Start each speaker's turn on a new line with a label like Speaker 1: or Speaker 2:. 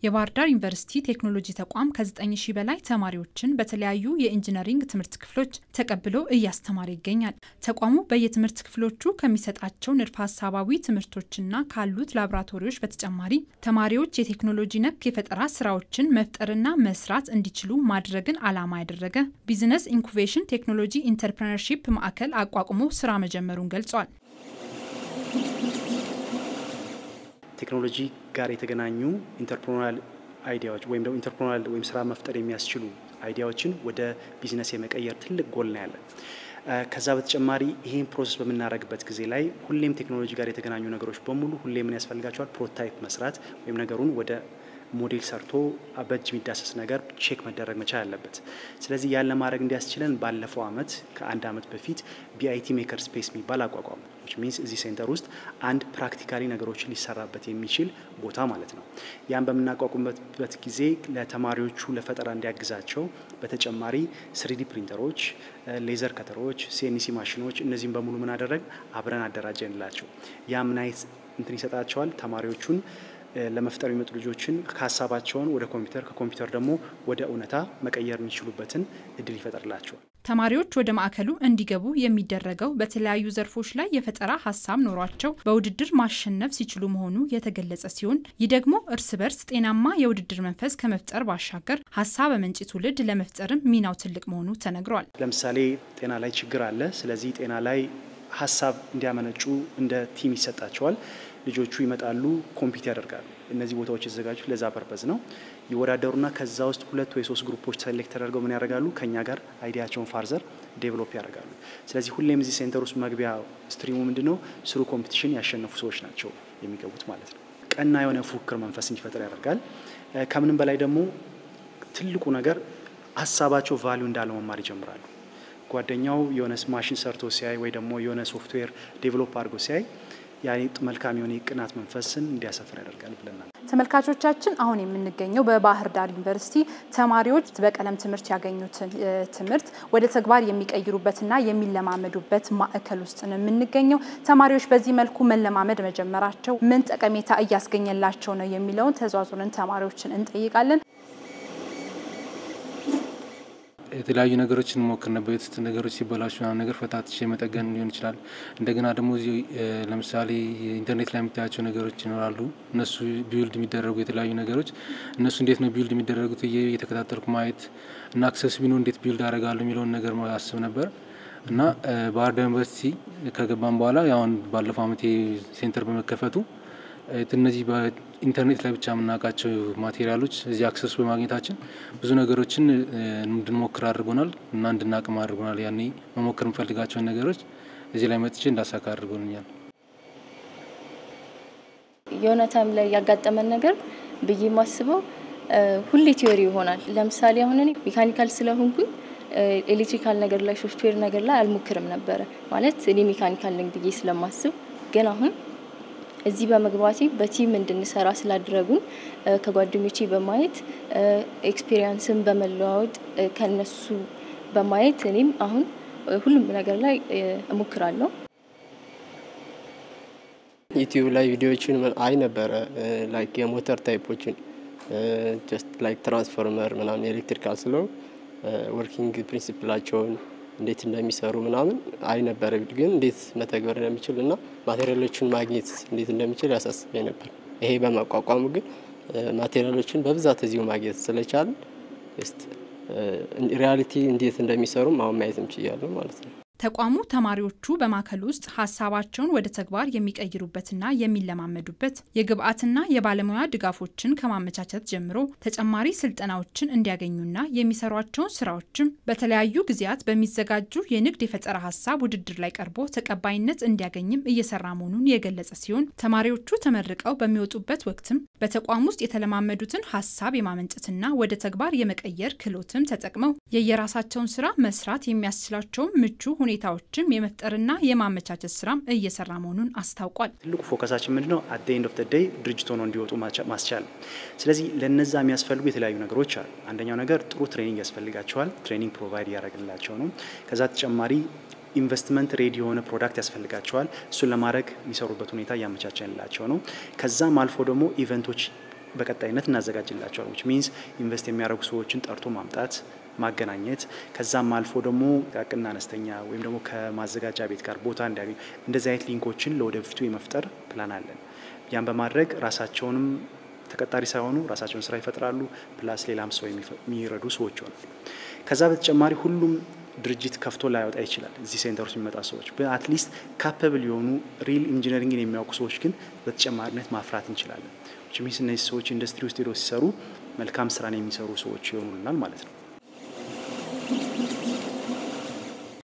Speaker 1: የባህር ዳር ዩኒቨርሲቲ ቴክኖሎጂ ተቋም ከ9 ሺህ በላይ ተማሪዎችን በተለያዩ የኢንጂነሪንግ ትምህርት ክፍሎች ተቀብሎ እያስተማረ ይገኛል። ተቋሙ በየትምህርት ክፍሎቹ ከሚሰጣቸው ንድፈ ሀሳባዊ ትምህርቶችና ካሉት ላቦራቶሪዎች በተጨማሪ ተማሪዎች የቴክኖሎጂ ነክ የፈጠራ ስራዎችን መፍጠርና መስራት እንዲችሉ ማድረግን ዓላማ ያደረገ ቢዝነስ ኢንኩቤሽን ቴክኖሎጂ ኢንተርፕረነርሺፕ ማዕከል አቋቁሞ ስራ መጀመሩን ገልጿል።
Speaker 2: ቴክኖሎጂ ጋር የተገናኙ ኢንተርፕሮናል አይዲያዎች ወይም ደግሞ ኢንተርፕሮናል ወይም ስራ መፍጠር የሚያስችሉ አይዲያዎችን ወደ ቢዝነስ የመቀየር ትልቅ ጎል ነው ያለን። ከዛ በተጨማሪ ይህን ፕሮሰስ በምናደርግበት ጊዜ ላይ ሁሌም ቴክኖሎጂ ጋር የተገናኙ ነገሮች በሙሉ ሁሌ ምን ያስፈልጋቸዋል? ፕሮቶታይፕ መስራት ወይም ነገሩን ወደ ሞዴል ሰርቶ በእጅ የሚዳሰስ ነገር ቼክ መደረግ መቻል አለበት። ስለዚህ ያን ለማድረግ እንዲያስችለን ባለፈው አመት ከአንድ አመት በፊት ቢአይቲ ሜከር ስፔስ የሚባል አቋቋሙ። ሚንስ እዚህ ሴንተር ውስጥ አንድ ፕራክቲካሊ ነገሮችን ሊሰራበት የሚችል ቦታ ማለት ነው። ያን በምናቋቁምበት ጊዜ ለተማሪዎቹ ለፈጠራ እንዲያግዛቸው በተጨማሪ ስሪዲ ፕሪንተሮች፣ ሌዘር ከተሮች፣ ሲኤንሲ ማሽኖች እነዚህም በሙሉ ምን አደረግ አብረን አደራጀንላቸው። ያ ምን አይነት እንትን ይሰጣቸዋል ተማሪዎቹን ለመፍጠር የሚመጡ ልጆችን ከሀሳባቸውን ወደ ኮምፒውተር ከኮምፒውተር ደግሞ ወደ እውነታ መቀየር የሚችሉበትን እድል ይፈጥርላቸዋል።
Speaker 1: ተማሪዎች ወደ ማዕከሉ እንዲገቡ የሚደረገው በተለያዩ ዘርፎች ላይ የፈጠራ ሀሳብ ኖሯቸው በውድድር ማሸነፍ ሲችሉ መሆኑ የተገለጸ ሲሆን ይህ ደግሞ እርስ በርስ ጤናማ የውድድር መንፈስ ከመፍጠር ባሻገር ሀሳብ አመንጪ ትውልድ ለመፍጠርም ሚናው ትልቅ መሆኑ ተነግሯል።
Speaker 2: ለምሳሌ ጤና ላይ ችግር አለ። ስለዚህ ጤና ላይ ሀሳብ እንዲያመነጩ እንደ ቲም ይሰጣቸዋል። ልጆቹ ይመጣሉ፣ ኮምፒት ያደርጋሉ። እነዚህ ቦታዎች የተዘጋጁት ለዛ ፐርፐዝ ነው። ይወዳደሩና ከዛ ውስጥ ሁለት ወይ ሶስት ግሩፖች ሴሌክት ተደርገው ምን ያደርጋሉ? ከኛ ጋር አይዲያቸውን ፋርዘር ዴቨሎፕ ያደርጋሉ። ስለዚህ ሁሌም እዚህ ሴንተር ውስጥ መግቢያ ስትሪሙ ምንድን ነው? ስሩ ኮምፒቲሽን ያሸነፉ ሰዎች ናቸው የሚገቡት ማለት ነው። ቀና የሆነ ፉክክር መንፈስ እንዲፈጠር ያደርጋል። ከምንም በላይ ደግሞ ትልቁ ነገር ሀሳባቸው ቫሊዩ እንዳለው መማር ይጀምራሉ። ጓደኛው የሆነ ማሽን ሰርቶ ሲያይ ወይ ደግሞ የሆነ ሶፍትዌር ዴቨሎፕ አድርጎ ሲያይ ያ መልካም የሆነ የቅናት መንፈስን እንዲያሰፍር ያደርጋል ብለናል።
Speaker 1: ተመልካቾቻችን አሁን የምንገኘው በባህር ዳር ዩኒቨርሲቲ ተማሪዎች በቀለም ትምህርት ያገኙትን ትምህርት ወደ ተግባር የሚቀይሩበትና የሚለማመዱበት ማዕከል ውስጥ ነው የምንገኘው። ተማሪዎች በዚህ መልኩ መለማመድ መጀመራቸው ምን ጠቀሜታ እያስገኘላቸው ነው የሚለውን ተዟዙረን ተማሪዎችን እንጠይቃለን።
Speaker 3: የተለያዩ ነገሮችን ሞክር ነበር። የትት ነገሮች ሲበላሹ ምናምን ነገር ፈታትሽ የመጠገን ሊሆን ይችላል። እንደገና ደግሞ እዚህ ለምሳሌ ኢንተርኔት ላይ የምታያቸው ነገሮች ይኖራሉ። እነሱ ቢውልድ የሚደረጉ የተለያዩ ነገሮች እነሱ እንዴት ነው ቢውልድ የሚደረጉት እየተከታተልኩ ማየት እና አክሰስ ቢኖ እንዴት ቢውልድ አደርጋለሁ የሚለውን ነገር አስብ ነበር እና ባህር ዳር ዩኒቨርሲቲ ከገባን በኋላ አሁን ባለፈው ዓመት ሴንተር በመከፈቱ እነዚህ በኢንተርኔት ላይ ብቻ የምናውቃቸው ማቴሪያሎች እዚህ አክሰስ በማግኘታችን ብዙ ነገሮችን እንድንሞክር አድርጎናል እና እንድናቅም አድርጎናል። ያኔ መሞከር የምፈልጋቸውን ነገሮች እዚህ ላይ መጥቼ እንዳሳካ አድርጎኛል።
Speaker 4: የሆነ ታይም ላይ ያጋጠመን ነገር ብዬ የማስበው ሁሌ ቲዮሪ ይሆናል። ለምሳሌ አሁን እኔ ሜካኒካል ስለሆንኩኝ ኤሌክትሪካል ነገር ላይ ሶፍትዌር ነገር ላይ አልሞክርም ነበረ ማለት እኔ ሜካኒካል ነኝ ብዬ ስለማስብ ግን አሁን እዚህ በመግባቴ በቲም እንድንሰራ ስላደረጉን ከጓደኞቼ በማየት ኤክስፔሪንስን በመለዋወጥ ከነሱ በማየት እኔም አሁን ሁሉም ነገር ላይ እሞክራለሁ።
Speaker 5: ዩቲዩብ ላይ ቪዲዮዎችን አይ ነበረ ላይክ የሞተር ታይፖችን ጀስት ላይክ ትራንስፎርመር ምናምን ኤሌክትሪካል ስለው ወርኪንግ ፕሪንሲፕላቸውን እንዴት እንደሚሰሩ ምናምን አይ ነበረ ግን እንዴት መተግበር እንደሚችል እና ማቴሪያሎችን ማግኘት እንዴት እንደሚችል ያሳስበኝ ነበር። ይሄ በማቋቋሙ ግን ማቴሪያሎችን በብዛት እዚሁ ማግኘት ስለቻለን ሪያሊቲ እንዴት እንደሚሰሩም አሁን ማየት እንችያለን ማለት ነው።
Speaker 1: ተቋሙ ተማሪዎቹ በማዕከል ውስጥ ሀሳባቸውን ወደ ተግባር የሚቀይሩበትና የሚለማመዱበት የግብአትና የባለሙያ ድጋፎችን ከማመቻቸት ጀምሮ ተጨማሪ ስልጠናዎችን እንዲያገኙና የሚሰሯቸውን ስራዎችም በተለያዩ ጊዜያት በሚዘጋጁ የንግድ የፈጠራ ሀሳብ ውድድር ላይ ቀርቦ ተቀባይነት እንዲያገኝም እየሰራ መሆኑን የገለጸ ሲሆን ተማሪዎቹ ተመርቀው በሚወጡበት ወቅትም በተቋም ውስጥ የተለማመዱትን ሀሳብ የማመንጨትና ወደ ተግባር የመቀየር ክህሎትም ተጠቅመው የየራሳቸውን ስራ መስራት የሚያስችላቸውን ምቹ ሁኔታዎችም የመፍጠርና የማመቻቸት ስራም እየሰራ መሆኑን አስታውቋል።
Speaker 2: ትልቁ ፎከሳችን ምንድነው? አት ኤንድ ኦፍ ደይ ድርጅት ሆነው እንዲወጡ ማስቻል። ስለዚህ ለነዛ የሚያስፈልጉ የተለያዩ ነገሮች አሉ። አንደኛው ነገር ጥሩ ትሬኒንግ ያስፈልጋቸዋል። ትሬኒንግ ፕሮቫይድ እያደረግላቸው ነው። ከዛ ተጨማሪ ኢንቨስትመንት ሬዲ የሆነ ፕሮዳክት ያስፈልጋቸዋል። እሱን ለማድረግ የሚሰሩበት ሁኔታ እያመቻቸንላቸው ነው። ከዛም አልፎ ደግሞ ኢቨንቶች በቀጣይነት እናዘጋጅላቸዋል። ዊች ሚንስ ኢንቨስት የሚያደርጉ ሰዎችን ጠርቶ ማምጣት ማገናኘት ከዛም አልፎ ደግሞ ጥቃቅንና አነስተኛ ወይም ደግሞ ከማዘጋጃ ቤት ጋር ቦታ እንዲያገኙ እንደዚህ አይነት ሊንኮችን ለወደፊቱ የመፍጠር ፕላን አለን። ያን በማድረግ ራሳቸውንም ተቀጣሪ ሳይሆኑ ራሳቸውን ስራ ይፈጥራሉ። ፕላስ ሌላም ሰው የሚረዱ ሰዎች ይሆናል። ከዛ በተጨማሪ ሁሉም ድርጅት ከፍቶ ላይወጣ ይችላል። እዚህ ሴንተር ውስጥ የሚመጣ ሰዎች በአትሊስት ካፐብል የሆኑ ሪል ኢንጂነሪንግን የሚያውቁ ሰዎች ግን በተጨማሪነት ማፍራት እንችላለን። ሚንስ እነዚህ ሰዎች ኢንዱስትሪ ውስጥ ሄደው ሲሰሩ መልካም ስራን የሚሰሩ ሰዎች ይሆኑልናል ማለት ነው።